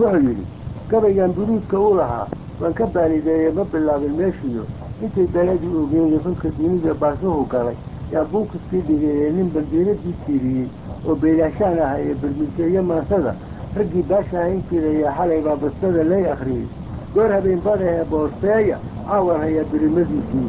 wuxuu yidhi gabaygan buruudka u lahaa waan ka baanideeyey ma bilaabin meeshiyo intay beladii ogeeyey xulka dunida baasuhu galay yaa buukiskii dhigeeyey nin bandiiradii tiiriyey oo beelaashaan ah ee bermilteeye maansada raggii baasha ahayn jiraya xalay baa bastada lay akhriyey goor habeen bada ee boosteeya caawan hayaa birimadiisii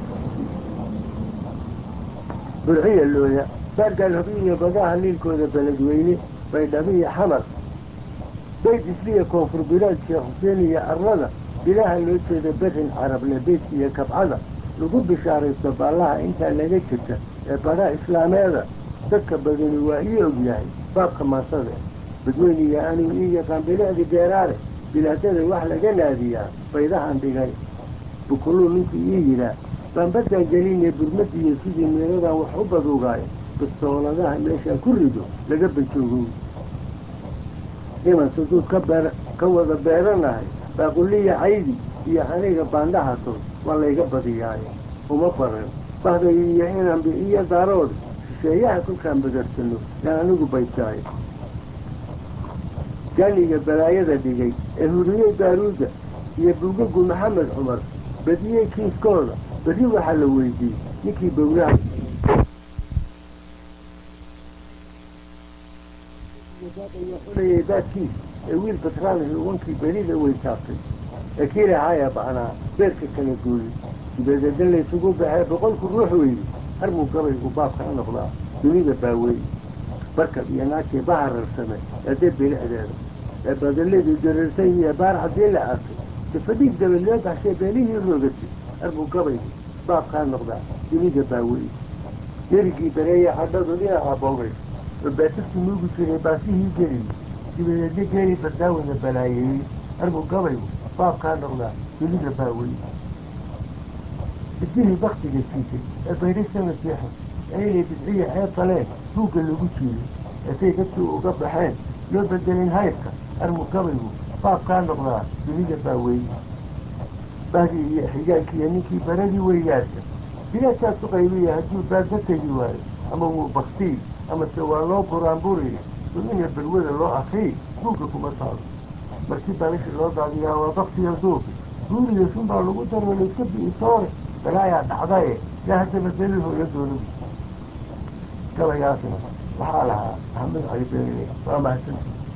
burciya looya baargaal hobiiniyo badaha liilkooda beledweyne baydhabiya xamar bayd isliya koonfur bilaad sheekh xuseen iyo arlada bilaaha loo jeeda berin carable beydka iyo kabcada lagu bishaaraysto baallaha intaa laga jirta ee badha islaameeda dadka badani waa ii og yahay baabka maansada badweyniga anigu ii yaqaan bilicdi beeraale bilaadada wax laga naadiyaa baydahan dhigay bukuluu ninkii ii yidhaah baan baddaan gelinay burmadiiyo sidii meeladan wax u baduugaayo bistooladaha meeshaan ku rido laga banjoogow iman suduud ka beer ka wada beeranahay baaquliya caydi iyo aniga baandhaha tol waa layga badiyaayo uma baran bahday iyo inanbi iyo daarood shisheeyaha kolkaan badarsano yaan anigu baydtaayo jaaniga balaayada dhigay ee huriyey baaruudda iyo buugagu maxamed cumar badiyey kiiskooda berri waxaa la weydiiyey ninkii bowlaha xulayay baadkiis ee wiil batraalihi ugankii berida weytaabtay ee kii lahaaya bacnaa beerka kala gooyey sibeedeedan laysugu baxee boqolku ruux weydi harmuu gabaygu baabka a noqdaa dunida baaweeye barkab iyo naagtii bahararsamee eedee bilicdeeda ee badaladii dareertay iyo baar haddii la arkay sifadhiig dabad loo baxshay beelihii roogatay harmuu gabaygu baabkaa noqdaa dunida baaweeye derigii bareeya cadhadu dhinaca boogay oo baatirku nuugi jiray baasihii geliyey sibadeedyo geeli bardaawada balaayeeyey harmuu gabaygu baabkaa noqdaa dunida baaweeye bidihii baktiga siisay ee bayray sanadkii xun ee inay bidciya ceeb faleen buugga lagu jiiday eesay dadkii uga baxeen loo bedelin haybka harmuu gabaygu baabkaa noqdaa dunida baaweeye bahdii iyo xigaalkiiyo ninkii baradii weygaarsa bilaadkaasu qaybiya hadduu baadba tegi waayo ama wuu baktii amase waa loo buraanburiya ina balwada loo akriy buugga kuma taalo markii balashi loo daadiyaa waa baktiya duufi guuriyo shun baa lagu daro layska bi'isoore balaayaa dhacdaye yaa haddaba belil hooyo doonagu gabaygaasna waxaa lahaa axmed cali beele waa mahadsanti